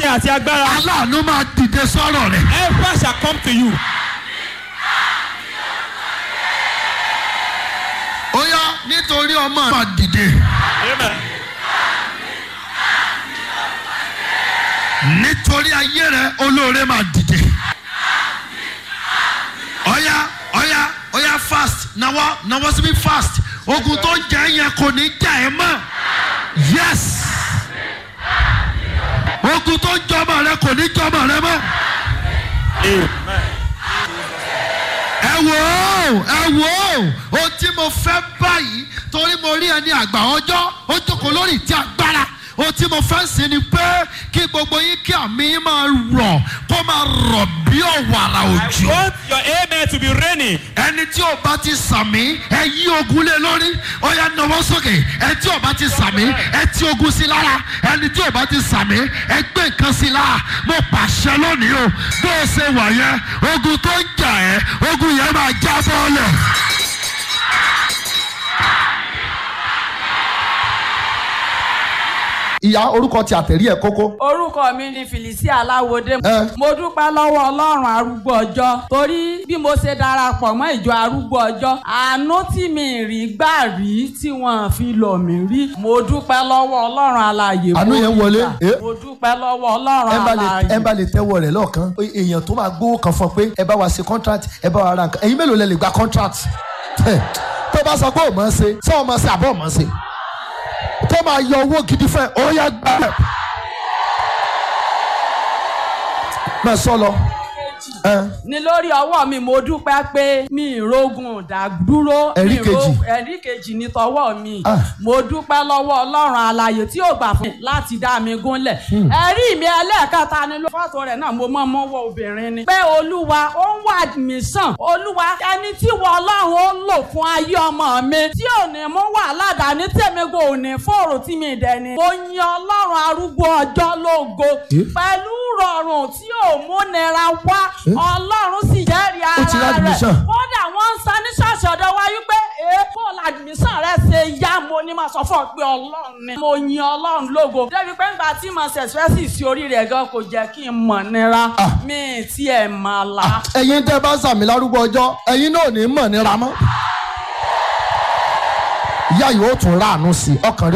àti agbára. aláàánú máa dìde sọ́rọ̀ rẹ̀. Help shall come to you. ó yá nítorí ọmọ máa dìde. Amen. nítorí ayé rẹ olóore máa dìde. ọ̀yá ọ̀yá ọ̀yá fast nawọ́ nawọ́ síbi fast ogun tó ń jẹ́ yẹn kò ní jà ẹ́ mọ́ yes ogun tó ń jọmọ rẹ kò ní jọmọ rẹ mọ́. Amen. ẹ wò ó ẹ wò ó ohun tí mo fẹ́ báyìí torí mo rí ẹni àgbà ọjọ́ ó jókòó lórí ìtí agbára ohun tí mo fẹ́ sí ni pé kí gbogbo yín kí àmì yín máa rọ̀ kó máa rọ̀ bí ọ̀wàrà I òjò want your amen to be raining. ẹni tí ò bá ti sàmì ẹ yí ogun lé lórí ó yá nawọ́ sókè ẹ tí ò bá ti sàmì ẹ tí ogun sí lára ẹni tí ò bá ti sàmì ẹ gbé nǹkan sí lára mo pàṣẹ lónìí o bó o ṣe wà yẹn ogun tó ń jà ẹ ogun yẹn máa já bọ́ọ̀lẹ̀. ìyá orúkọ ti àtẹ̀rí ẹ̀ kókó. orúkọ mi ni felicia aláwọdé Ẹ. mo dúpẹ́ lọ́wọ́ ọlọ́run arúgbó ọjọ́ torí bí mo ṣe darapọ̀ mọ́ ìjọ arúgbó ọjọ́ àánú tí mi rí gbà rí tí wọ́n fi lọ̀ mí rí mo dúpẹ́ lọ́wọ́ ọlọ́run alààyè Àánú yẹn mo wọlé. rí gbà. Eh. mo dúpẹ́ lọ́wọ́ ọlọ́run ẹ bá lè alààyè ẹ bá lè tẹ́wọ́ rẹ̀ lọ́ọ̀kan èèyàn tó máa gbówó kan fún ọ pé ẹ bá wa ṣe contract ẹ bá wa ra nǹkan ẹ̀yin mélòó lẹ lè gba contract Ẹ, tó bá sọ pé ò mọ̀ ọ́ ṣe ṣé ò mọ̀ ọ́ ṣe àbọ̀ mọ̀ ọ́ ṣe tó máa yọ owó gidi fún ẹ ó yẹ gbà ẹ. máa sọ lọ. Ẹ, ní lórí ọwọ́ mi mo dúpẹ́ pé mi ìrógun dàdúró Ẹ̀rí mi ìró- kejì. ẹ̀rí kejì ní tọwọ́ mi Ah. mo dúpẹ́ lọ́wọ́ ọlọ́run alààyè tí ò gbà fún mi láti dá mi gúnlẹ̀ ẹ̀rí mi ẹlẹ́ẹ̀kẹta ni ló fọ́tò rẹ̀ náà mo mọ́ mọ́wọ́ obìnrin ni pé olúwa ó ń wà mí sàn olúwa ẹni tí wọ́n ọlọ́run ó lò fún ayé ọmọ mi tí ò ní mú wàhálà dání tèmi kò ní fòrò tí mi dẹ̀ ni mo yin ọlọ́run arúgbó ọjọ́ lógo Eh? pẹ̀lú rọrùn tí ò múnira wá ọlọ́run sì jẹ́rìí Ó ti ara rẹ̀ admission. kódà wọ́n ń san ní ṣọ́ọ̀ṣì ọ̀dọ̀ wa wípé èèpo làdìmísàn rẹ̀ ṣe yá mo ní máa sọ fún ọ pé ọlọ́run ni mo yin ọlọ́run lógo débi pé nígbà tí mo ṣẹ̀ṣẹ̀ sí orí rẹ̀ gan kò jẹ́ kí n mọ̀ nira Ah. mi ì tiẹ̀ mà la. ẹ̀yin tẹ́ bá sàmì lárúgbó ọjọ́ ẹ̀yin náà ò ní mọ̀ nira mọ́. ìyá yìí ó tún ráàánú sí i ọkàn rẹ̀